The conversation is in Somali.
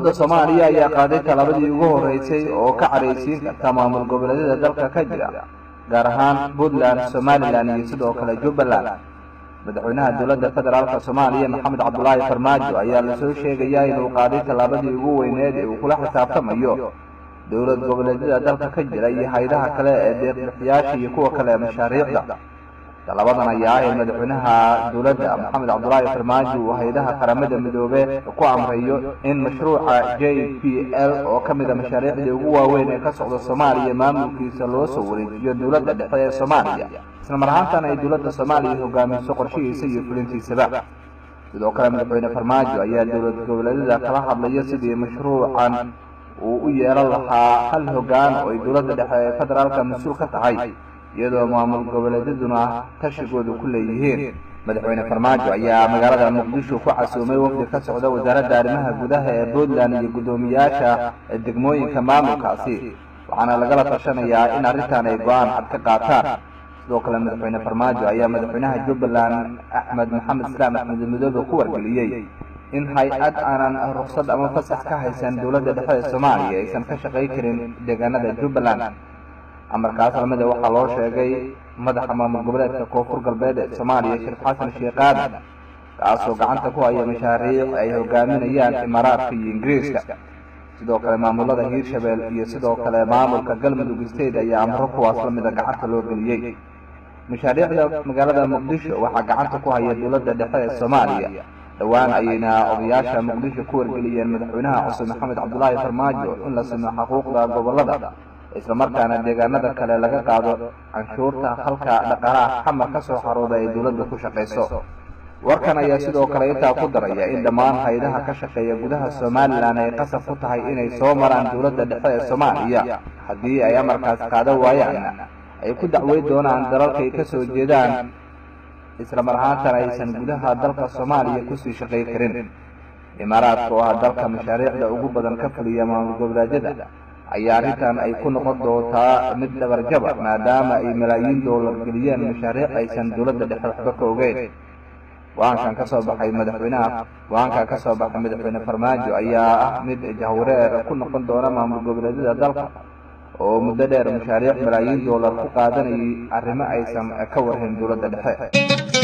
dowladda soomaaliya ayaa qaaday tallaabadii ugu horreysay oo ka cadhaysiin karta maamul goboleedyada dalka ka jira gaar ahaan puntland somalilan iyo sidoo kale jubbaland madaxweynaha dowladda federaalka soomaaliya maxamed cabdulaahi farmaajo ayaa lasoo sheegayaa inuu qaaday tallaabadii ugu weyneed ee uu kula xisaabtamayo dowlad goboleedyada dalka ka jira iyo haydaha kale ee deeqbixiyaasha iyo kuwa kale ee mashaariicda tallabadan ayaa ah in madaxweynaha dowladda maxamed cabdulaahi farmaajo uu haydaha qaramada midoobe ku amrayo in mashruuca j p l oo ka mid a mashaariicdii ugu waaweyn ee ka socda soomaaliya maamulkiisa loo soo wareejiyo dowladda dhexe ee soomaaliya isla mar ahaantan ay dowladda soomaaliya hogaamiso qorshihiisa iyo fulintiisaba sidoo kale madaxweyne farmaajo ayaa dowlad goboleedyada kala hadlaya sidii mashruucan uu u yeelan lahaa hal hogaan oo ay dowladda dhexe ee federaalka mas-uul ka tahay iyadoo maamul goboleedyaduna tashigoodu ku leeyihiin madaxweyne farmaajo ayaa magaalada muqdisho ku casuumay wafdi ka socda wasaaradda arrimaha gudaha ee puntland iyo guddoomiyaasha degmooyinka maamulkaasi waxaana lagala tashanayaa in arrintan ay go-aan cad ka qaataan sidoo kale madaxweyne farmaajo ayaa madaxweynaha jubbaland axmed maxamed islaam axmed midoobe ku wargeliyey in hay-ad aanan ruksad ama fasax ka haysan dowladda dhexe ee soomaaliya aysan ka shaqay karin deegaanada jubbaland amarkaas lamida waxaa loo sheegay madaxa maamul goboleedka koonfur galbeed ee soomaaliya sheekh xasan sheekh aadan kaasoo gacanta ku haya mashaariic ay hogaaminayaan imaaraadka iyo ingiriiska sidoo kale maamulada hiirshabeel iyo sidoo kale maamulka galmudug state ayaa amro kuwaas lamida gacanta loo geliyey mashaariicda magaalada muqdisho waxaa gacanta ku haya dowladda dhexe ee soomaaliya dhowaan ayayna odayaasha muqdisho ku wargeliyeen madaxweynaha cusub maxamed cabdulaahi farmaajo in la simo xuquuqda gobolada islamarkaana deegaanada kale laga qaado canshuurta halka dhaqaalaha xamar ka soo xarooda ay dowladda ku shaqayso warkan ayaa sidoo kale intaa ku daraya in dhammaan haydaha ka shaqeeya gudaha somalilan ay qasab ku tahay inay soo maraan dowladda dhexe ee soomaaliya haddii ay amarkaas qaado waayaan ay ku dacweyn doonaan dalalkay ka soo jeedaan isla mar ahaantana aysan gudaha dalka soomaaliya kusii shaqay karin imaaraadka oo ah dalka mashaariicda ugu badan ka fuliya maamul goboleedyada ayaa arrintan ay ku noqon doontaa mid dhabarjaba maadaama ay malaayiin doolar geliyeen mashaariic aysan dowladda dhexe waxba ka ogeyn go-aankan ka soo baxay madaxweynaha go-aankan ka soo baxay madaxweyne farmaajo ayaa ah mid jahwareer ku noqon doona maamul goboleedyada dalka oo muddo dheer mashaariic malaayiin doolar ku qaadanayay arrimo aysan ka warhayn dowladda dhexe